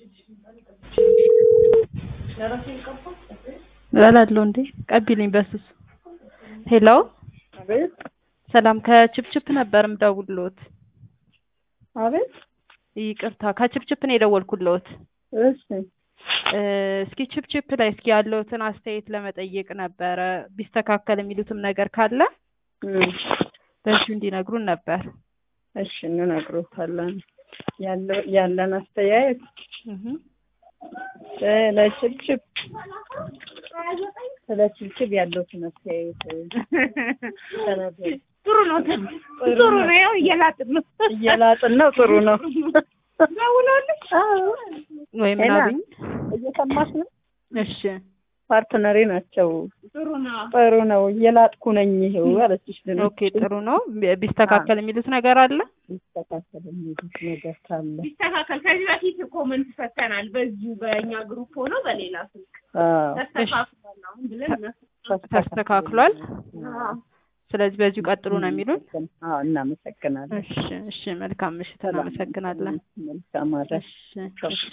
እበላለሁ እንዴ ቀቢልኝ በስሱ ሄሎ አቤት ሰላም ከችፕችፕ ነበር ምደውልልዎት አቤት ይቅርታ ከችፕችፕ ነው የደወልኩልዎት እሺ እ እስኪ ችፕችፕ ላይ እስኪ ያለዎትን አስተያየት ለመጠየቅ ነበረ ቢስተካከል የሚሉትም ነገር ካለ እም፣ በዚሁ እንዲነግሩን ነበር እሺ እንነግሮታለን ያለው ያለን አስተያየት እህ ስለ ችብችብ ስለ ችብችብ ያለውትን አስተያየት ተናገሩ። ጥሩ ነው። ጥሩ ነው። ያው እየላጥን ነው። እየላጥን ነው። ጥሩ ነው። ደውለውልሽ? ወይ ምን ሄና፣ አሉኝ እየሰማሽ ነው? እሺ ፓርትነሬ ናቸው። ጥሩ ነው። ጥሩ ነው። እየላጥኩ ነኝ ይኸው አለችሽ። ድንች ኦኬ ጥሩ ነው ቢስተካከል የሚሉት ነገር አለ ይስተካከል የሚሉት ነገር ካለ ይስተካከል። ከዚህ በፊት ኮመንት ፈተናል። በዚሁ በእኛ ግሩፕ ሆኖ በሌላ ስልክ አዎ፣ ተስተካክሏል አሁን ብለን ተስተካክሏል አዎ። ስለዚህ በዚሁ ቀጥሉ ነው የሚሉን አዎ፣ እናመሰግናለን። እሺ እሺ መልካም ምሽት እናመሰግናለን መልካም አዳር። እሺ